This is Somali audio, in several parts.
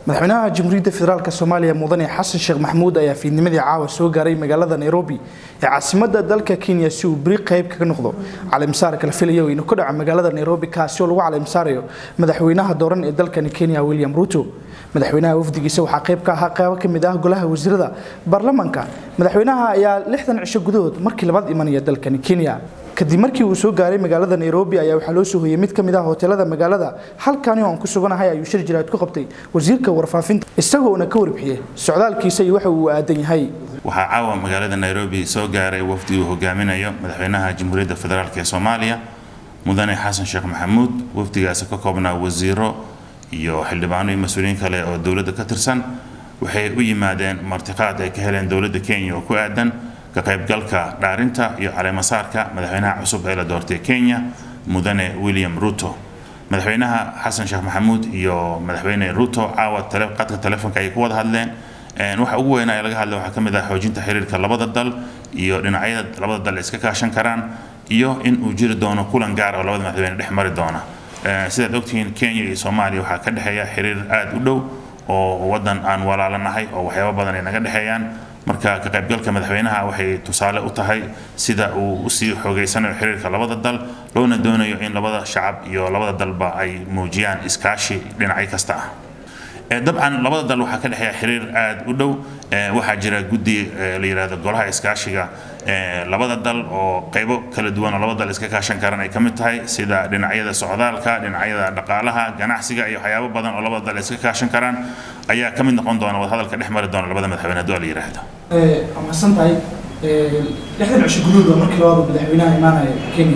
madaxweynaha jamhuuriyadda federaalk soomaaliya mudane xasan sheekh maxamuud ayaa fiidnimadii caawa soo gaaray magaalada nairobi ee caasimadda dalka kenya si uu beri qayb kaga noqdo caleemisaarka la filayo inuu ka dhaco magaalada nairobi kaasi oo lagu caleemisaarayo madaxweynaha dooran ee dalkani kenya william ruto madaxweynaha wafdigiisa waxaa qayb ka ahaa qaybo ka mid ah golaha wasiirada baarlamaanka madaxweynaha ayaa lixdan cisho gudahood markii labaad imanaya dalkani kenya kadib markii uu soo gaaray magaalada nairobi ayaa waxaa loo soo hoyey mid ka mid ah hoteelada magaalada halkani oo aan ku suganahay ayuu shir jiraad ku qabtay wasiirka warfaafinta isagoona ka warbixiyey socdaalkiisa iyo waxa uu aadan yahay waxaa caawa magaalada nairobi soo gaaray wafdi uu hogaaminayo madaxweynaha jamhuuriyadda federaalk ee soomaaliya mudane xasan sheekh maxamuud wafdigaasi ka koobnaa wasiiro iyo xildhibaano iyo mas-uuliyiin kale oo dowladda ka tirsan waxay u yimaadeen martiqaad ay ka heleen dowladda kenya oo ku aadan ka qaybgalka dhaarinta iyo caleemasaarka madaxweynaha cusub ee la doortay kenya mudane william ruto madaxweynaha xasan sheekh maxamuud iyo madaxweyne ruto caawa qadka telefoonka ayay ku wada hadleen waxa ugu weynaa ee laga hadlay waxaa ka mid ah xoojinta xiriirka labada dal iyo dhinacyada labada dal iska kaashan karaan iyo in uu jiri doono kulan gaar oo labada madaxweyne dhex mari doona sidaad ogtihiin kenya iyo soomaaliya waxaa ka dhexeeya xiriir aad u dhow oo wadan aan walaalanahay oo waxyaabo badan ay naga dhexeeyaan marka ka qaybgalka madaxweynaha waxay tusaale u tahay sida uu usii xoogeysanayo xiriirka labada dal loona doonayo in labada shacab iyo labada dalba ay muujiyaan iskaashi dhinacyo kasta ah dabcan labada dal waxaa ka dhexeeya xiriir aad u dhow waxaa jira guddi la yidhahdo golaha iskaashiga labada dal oo qaybo kala duwan oo labada dal iska kaashan karan ay ka mid tahay sida dhinacyada socdaalka dhinacyada dhaqaalaha ganacsiga iyo waxyaabo badan oo labada dal iska kaashan karaan ayaa ka mid noqon doona wadahadalka dhex mari doona labada madaxweyne hadduu la yidhaahdo amasan tahay lixdan cisho gudahood markii labaad madaxweynaha imaanaya kenya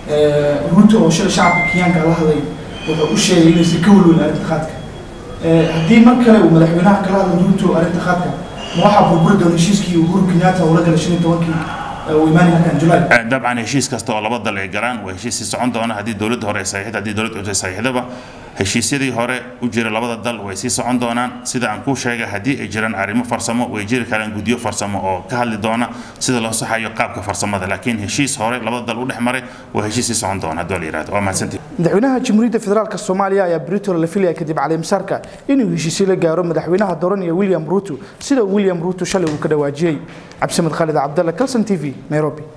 ruto oo shalay shacabka kenyaanka la hadlay wuxuu u sheegay inaysan ka walwelin arrinta qaadka haddii mar kale uu madaxweynaha kala hadlo ruto arrinta qaadka ma waxaa burburi doona heshiiskii uhuru kenyatta uu la galay shan iyo tobankii uu imaanay halkan july dabcan heshiis kasta oo laba dal ay galaan waa heshiis sii socon doona haddii dowladda hore ay saxiixda haddii dowladda cusub ay saxiixdaba heshiisyadii hore u jira labada dal way sii socon doonaan sida aan kuu sheegay haddii ay jiraan arrimo farsamo way jiri karaan guddiyo farsamo oo ka hadli doona sida loo saxayo qaabka farsamada laakiin heshiis hore labada dal u dhex maray waa heshiis sii socon doona hadduu la yidhahdo waa mahadsantihi madaxweynaha jamhuuriyadda federaalk soomaaliya ayaa britola la filaya kadib caleemisaarka inuu heshiisyo la gaaro madaxweynaha dooranaya william ruto sida william ruto shalay uu ka dhawaajiyey cabdisamed khaalid cabdalla calson t v nairobi